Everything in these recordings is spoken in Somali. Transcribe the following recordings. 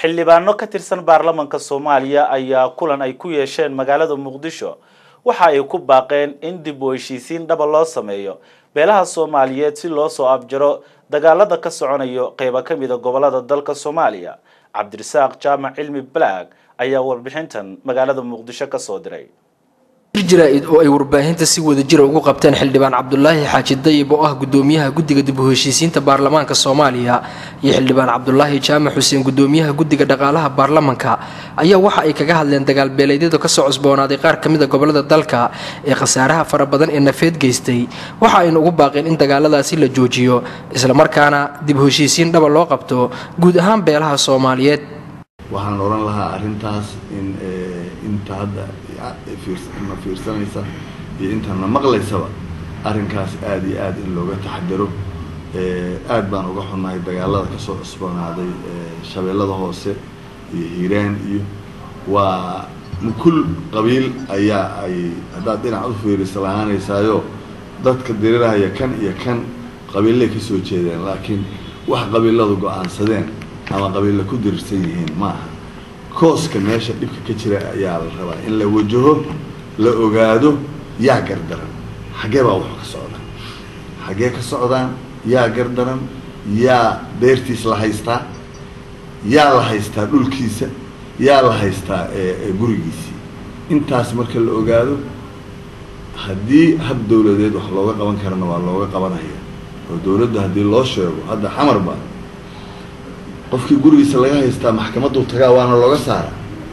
xildhibaano ka tirsan baarlamanka soomaaliya ayaa kulan ay ku yeesheen magaalada muqdisho waxa ay ku baaqeen in dib u heshiisiin dhaba loo sameeyo beelaha soomaaliyeed si loo soo abjaro dagaalada ka soconayo qeybo ka mida gobolada dalka soomaaliya cabdirasaaq jaamac cilmi balaag ayaa warbixintan magaalada muqdisho ka soo diray jaraa'id oo ay warbaahinta si wada jira ugu qabteen xildhibaan cabdulaahi xaaji dayib oo ah gudoomiyaha guddiga dib u heshiisiinta baarlamaanka soomaaliya iyo xildhibaan cabdulaahi jaamac xuseen gudoomiyaha guddiga dhaqaalaha baarlamanka ayaa waxa ay kaga hadleen dagaalbeeleedyada kasoo cusboonaaday qaar ka mida gobolada dalka ee khasaaraha fara badan ee nafeed geystay waxa ayna ugu baaqeen in dagaaladaasi la joojiyo islamarkaana dib u heshiisiin dhaba loo qabto guud ahaan beelaha soomaaliyeed waxaan oran lahaa arrintaas in inta hadda na fiirsanaysa iyo intaana maqlaysaba arrinkaas aada iyo aada in looga taxadaro aad baan uga xunnahay dagaalada kasoo cusboonaaday shabeellada hoose iyo hiiraan iyo waa kul qabiil ayaa ay haddaad dhinac u fiirisa lahaanaysaayo dadka dirirahaya kan iyo kan qabiillay kasoo jeedeen laakiin wax qabiiladu go-aansadeen ama qabiilla ku dirirsan yihiin ma aha kooska meesha dhibka ka jira ayaa la rabaa in la wajaho la ogaado yaa gardaran xaggee baa wax ka socda xaggee ka socdaan yaa gardaran yaa beertiis la haystaa yaa la haystaa dhulkiisa yaa la haystaa gurigiisii intaas marka la ogaado haddii hab dawladeed wax looga qaban karana waa looga qabanaya oo dawladda haddii loo sheego hadda xamar baa qofkii gurigiisa laga haystaa maxkamaddu tagaa waana looga saara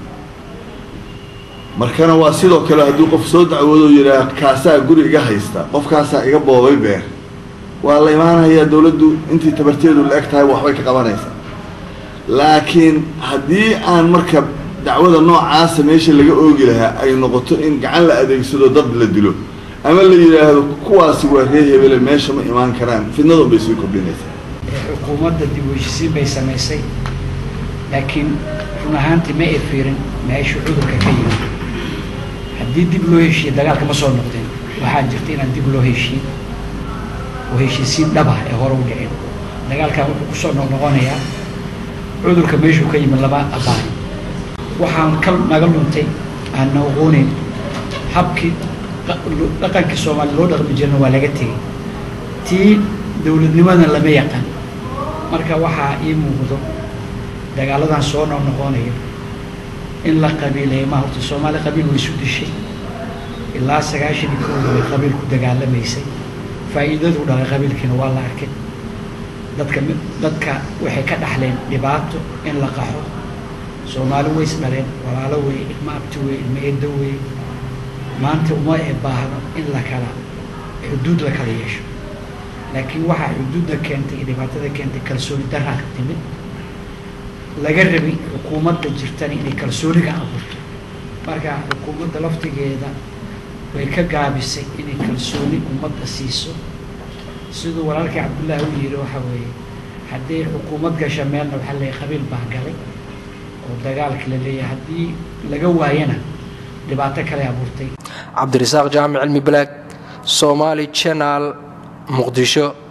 markana waa sidoo kale haddii qof soo dacwoodo yidhaah kaasaa guri iga haysta qofkaasaa iga boobay beer waa la imaanayaa dawladdu intii tabarteedu la eg tahay waxbay ka qabanaysaa laakiin haddii aan marka dacwada noocaasa meesha laga oogi lahaa ay noqoto in gacan la adeegsado dad la dilo ama la yidhaahdo kuwaasi waa ree hebele meesha ma imaan karaan fidnadun bay sii kordhinaysaa xukuumadda dib u heshisiin bay samaysay laakiin run ahaantii ma ay fiirin meeshu cudurka ka yimid haddii dib loo heshiiye dagaalka ma soo noqdeen waxaa jirta inaan dib loo heshiin oo heshiisiin dhaba ee hore u dhicin dagaalkan wuxuu kusoo noqnoqonayaa cudurka meeshuu ka yimid lama abaayo waxaan ka naga luntay aan na aqooneyn habkii dhaqankii soomaaliya loo dhaqmi jirana waa laga tegey tii dowladnimadana lama yaqaan marka waxaa ii muuqdo dagaaladan soo noqnoqonayo in la qabiileeyo ma horta soomaali qabiil way isu dishay ilaa sagaashan iyo kooda way qabiil ku dagaalamaysay faa'iidadu dhalay qabiilkiina waa la arkay dadka dadka waxay ka dhaxleen dhibaato in la qaxo soomaali way is dhaleen walaalo wey ilmo abti wey ilmo eeddo wey maanta uma e baahno in la kala xuduud la kala yeesho laakiin waxaa xuduudda keentay iyo dhibaatada keentay kalsooni daraa ka timid laga rabay xukuumadda jirtana inay kalsooniga abuurto marka xukuumadda laftigeeda way ka gaabisay inay kalsooni ummadda siiso siduu walaalkii cabdullaahi u yidhi waxa weeye haddii xukuumad gasha meelna waxaa leeyahay qabiil baa galay oo dagaalka la leeyahay haddii laga waayana dhibaato kale abuurtay cabdirasaaq jaamic cilmi balaag soomaali channel muqdisho